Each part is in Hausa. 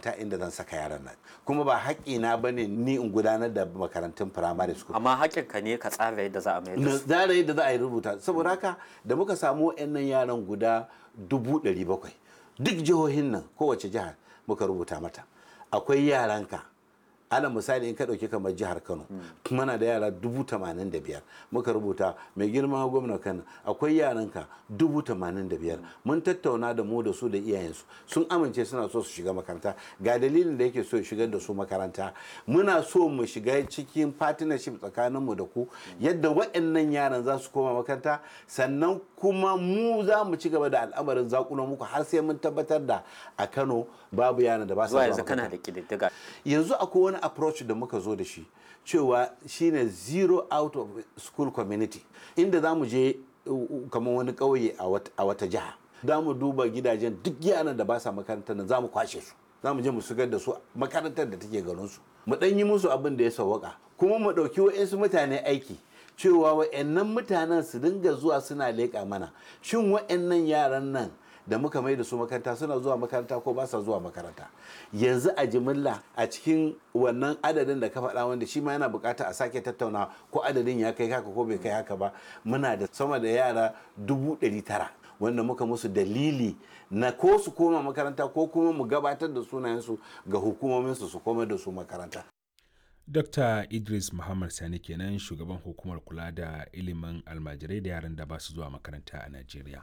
makaranta inda zan saka yaran nan kuma ba haƙƙina ba ne ni in gudanar da makarantun firamare school amma haƙƙinka ne ka tsara yadda za a mai da na su tsara yadda za a yi rubuta saboda haka da muka samu wa'annan yaran guda dubu ɗari bakwai duk jihohin nan kowace jihar muka rubuta mata akwai yaranka ala misali in ka ɗauki kamar jihar kano muna da yara dubu tamanin da biyar muka rubuta mai girma gwamna kano akwai yaranka dubu tamanin da biyar mun tattauna da mu da su da iyayensu sun amince suna so su shiga makaranta ga dalilin da yake so ya shigar da su makaranta muna so mu shiga cikin partnership tsakaninmu da ku yadda waɗannan yaran za su koma makaranta sannan kuma mu za mu ci gaba da al'amarin zakulo muku har sai mun tabbatar da a kano babu yaran da ba su zuwa zuwa yanzu kana makaranta. da ƙididdiga yanzu akwai wani approach da muka zo da shi cewa shine zero out of school community inda za mu je uh, uh, kamar wani ƙauye a wat- a wata jiha za mu duba gidajen duk yaran da ba sa makarantar nan za mu kwashe su za mu je mu shigar da su makarantar da take garin su mu ɗan yi musu abin da ya sawwaka kuma mu ɗauki wa'insu mutane aiki cewa wa'annan mutanen su dinga zuwa suna leƙa mana shin wa'annan yaran nan da muka mai da su makaranta suna zuwa makaranta ko ba sa zuwa makaranta yanzu a jimilla a cikin wannan adadin da ka faɗa wanda shi ma yana bukata a sake tattauna ko adadin ya kai haka ko bai kai haka ba muna da sama da yara dubu ɗari tara wanda muka musu dalili na ko su koma makaranta ko kuma mu gabatar da sunayensu ga hukumominsu su koma da su makaranta Dr. Idris Muhammad Sani kenan shugaban hukumar kula da ilimin almajirai da yaran da ba su zuwa makaranta a Najeriya.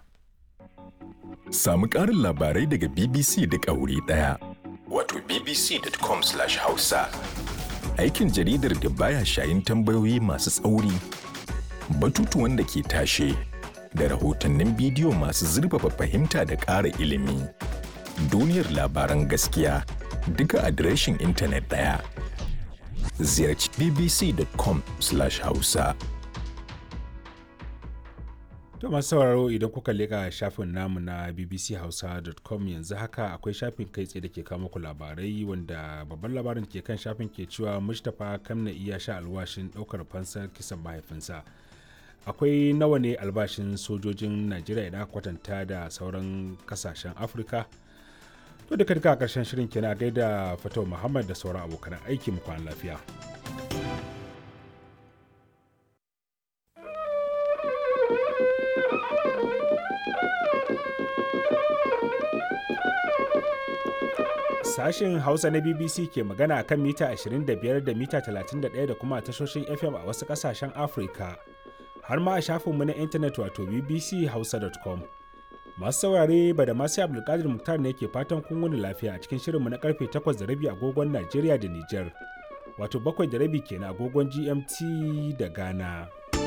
Samu ƙarin labarai daga BBC da ƙauri ɗaya. Wato bbc.com/hausa. Aikin jaridar da baya shayin tambayoyi masu tsauri, batutuwan da ke tashe, da rahotannin bidiyo masu zurfafa fahimta da ƙara ilimi. Duniyar labaran gaskiya duka adireshin intanet ɗaya. Ziyarci bbc.com/hausa. To masu sauraro idan kuka leƙa shafin namu na bbchausa.com yanzu haka akwai shafin kai tsaye da ke kawo muku labarai wanda babban labarin ke kan shafin ke cewa Mustapha Kamna iya sha alwashin ɗaukar fansar kisan mahaifinsa. Akwai nawa ne albashin sojojin Najeriya idan aka kwatanta da sauran kasashen Afirka? To duka duka a ƙarshen shirin kenan a gaida Fatau Muhammad da sauran abokan aiki mu kwana lafiya. Sashen Hausa na BBC ke magana a kan mita 25 da mita 31 da kuma tashoshin FM a wasu ƙasashen Afirka. Har ma a shafinmu na intanet wato bbchausa.com. Masu saurare ba da masu Abdulkadir Muktar ne ke fatan kun wani lafiya a cikin shirinmu na karfe 8 da rabi agogon Najeriya da Nijar. Wato bakwai da rabi kenan agogon GMT da Ghana.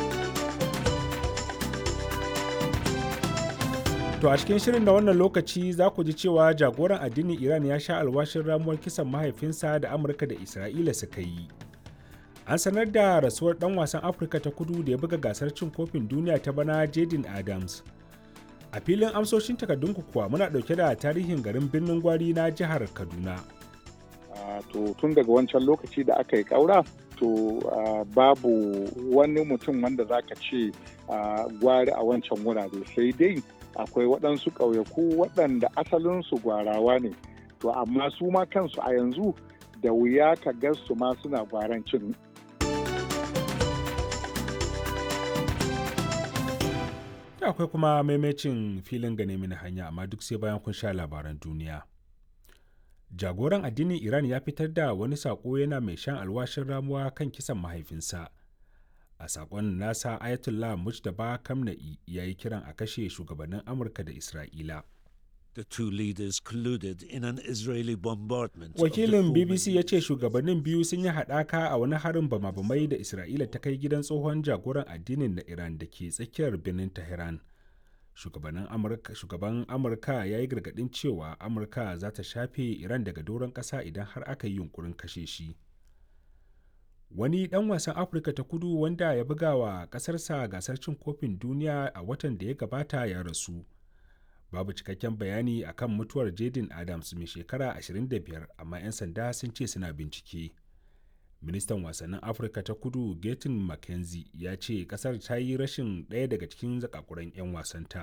To a cikin shirin na wannan lokaci za ku ji cewa jagoran addinin Iran ya sha alwashin ramuwar kisan mahaifinsa da Amurka da Isra'ila suka yi. An sanar da rasuwar ɗan wasan Afirka ta kudu da ya buga gasar cin kofin duniya ta bana Jaden Adams. A filin amsoshin takardunku kuwa muna ɗauke da tarihin garin birnin gwari na jihar Kaduna. Ah, to tun daga wancan lokaci da aka yi ƙaura to ah, babu wani mutum wanda za ka ce ah, gwari a wancan wurare sai dai akwai waɗansu ƙauyaku waɗanda asalinsu gwarawa ne to amma su ma kansu a yanzu da wuya ka ga su ma suna gwarancin Da akwai kuma maimacin filin gane mini hanya amma duk sai bayan kun sha labaran duniya. Jagoran addinin Iran ya fitar da wani saƙo yana mai shan alwashin ramuwa kan kisan mahaifinsa. A saƙon nasa Ayatollah Mujtaba Kamna'i ya yi kiran a kashe shugabannin Amurka da Isra'ila. The two leaders colluded in an Israeli bombardment. of the Wakilin former BBC ya ce shugabannin biyu sun yi haɗaka a wani harin bama-bamai da Isra'ila ta kai gidan tsohon jagoran addinin na Iran da ke tsakiyar birnin Tehran. Shugabannin Amurka, shugaban Amurka ya yi gargaɗin cewa Amurka za ta shafe Iran daga doron ƙasa idan har aka yi yunkurin kashe shi. Wani ɗan wasan Afirka ta kudu wanda ya buga wa ƙasarsa gasar cin kofin duniya a watan da ya gabata ya rasu. babu cikakken bayani akan mutuwar Jaden Adams mai shekara 25 amma 'yan sanda sun ce suna bincike. Ministan wasannin Afirka ta kudu Gaten McKenzie ya ce kasar ta yi rashin ɗaya daga cikin zakakuran 'yan wasanta.